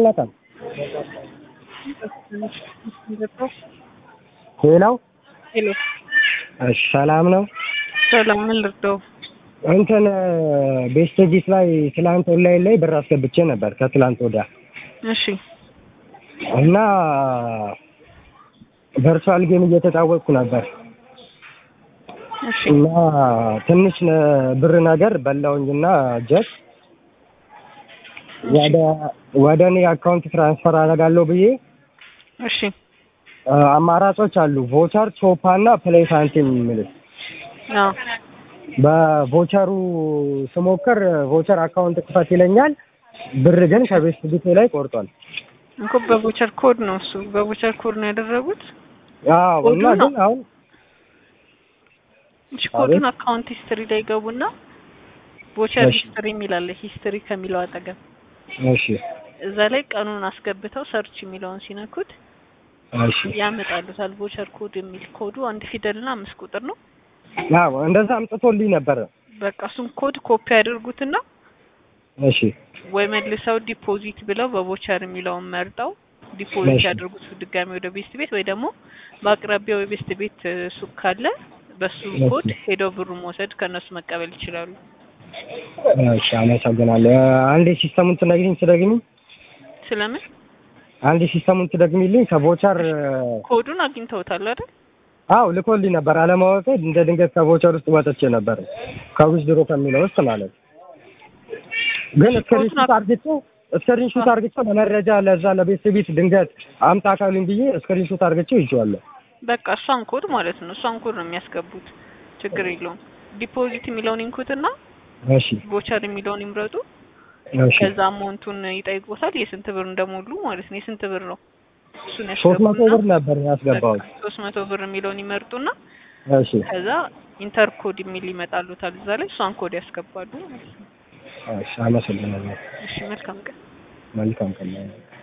አልነካም። ሌላው ሄሎ እሺ፣ ሰላም ነው። ሰላም፣ ምን ልርዳው? እንትን ቤስቴጂስ ላይ ትላንት ኦንላይን ላይ ብር አስገብቼ ነበር ከትላንት ወዲያ እሺ እና ቨርቹዋል ጌም እየተጫወትኩ ነበር እሺ እና ትንሽ ነ- ብር ነገር በላውኝና ጀት ወደ ወደ እኔ አካውንት ትራንስፈር አደርጋለሁ ብዬ እሺ አ፣ አማራጮች አሉ ቮቸር፣ ቾፓ እና ፕሌይ ሳንቲም የሚሉት አዎ በቮቸሩ ስሞክር ቮቸር አካውንት ክፈት ይለኛል። ብር ግን ከቤት ቢቴ ላይ ቆርጧል። እኮ በቮቸር ኮድ ነው እሱ በቮቸር ኮድ ነው ያደረጉት። አዎ ኮዱ እና ነው? ግን አሁን እሺ ኮዱን አቤት። አካውንት ሂስትሪ ላይ ገቡና ቮቸር እሺ። ሂስትሪ የሚላለ ሂስትሪ ከሚለው አጠገብ እሺ እዛ ላይ ቀኑን አስገብተው ሰርች የሚለውን ሲነኩት እሺ ያመጣሉታል። ቮቸር ኮድ የሚል ኮዱ አንድ ፊደልና አምስት ቁጥር ነው። አዎ እንደዛ አምጥቶልኝ ነበረ። በቃ እሱን ኮድ ኮፒ ያደርጉትና እሺ ወይ መልሰው ዲፖዚት ብለው በቮቸር የሚለውን መርጠው ዲፖዚት እሺ። ያደርጉት ድጋሚ ወደ ቤስት ቤት ወይ ደግሞ በአቅራቢያው የቤስት ቤት እ፣ ሱቅ ካለ በሱ እሺ። ኮድ ሄደው ብሩ መውሰድ ከእነሱ መቀበል ይችላሉ። እሺ አመሰግናለሁ። አንዴ ሲስተሙን ትነግሪኝ ትደግሚ ስለምን አንዴ ሲስተሙን ትደግሚልኝ ከቮቸር ኮዱን አግኝተውታል አይደል? አው ልኮልኝ ነበር። አለማወቅ እንደ ድንገት ከቮቸር ውስጥ ወጥቼ ነበር ከዊዝ ድሮ ከሚለው ውስጥ ማለት ግን እሺ፣ ስክሪንሹት ኮዱን አርግቼው ስክሪንሹት አርግቼው ለመረጃ ለዛ ለቤት ቤት ድንገት አምጣ ካሉኝ ብዬ ስክሪንሹት አርግቼው ይዤዋለሁ። በቃ እሷን ኮድ ማለት ነው። እሷን ኮድ ነው የሚያስገቡት። ችግር የለውም። ዲፖዚት የሚለውን ይንኩትና እሺ ቮቸር የሚለውን ይምረጡ። እሺ ከዛ አማውንቱን ይጠይቁታል። የስንት ብር እንደሞሉ ማለት ነው። የስንት ብር ነው እሱን ሶስት መቶ ያስገቡና ብር ነበር ያስገባሁት። ሶስት መቶ ብር የሚለውን ይመርጡና እሺ ከዛ ኢንተር ኮድ የሚል ይመጣሉታል። እዛ ላይ እሷን ኮድ ያስገባሉ ማለት ነው። እሺ አመሰግናለሁ። እሺ መልካም ቀን። መልካም ቀን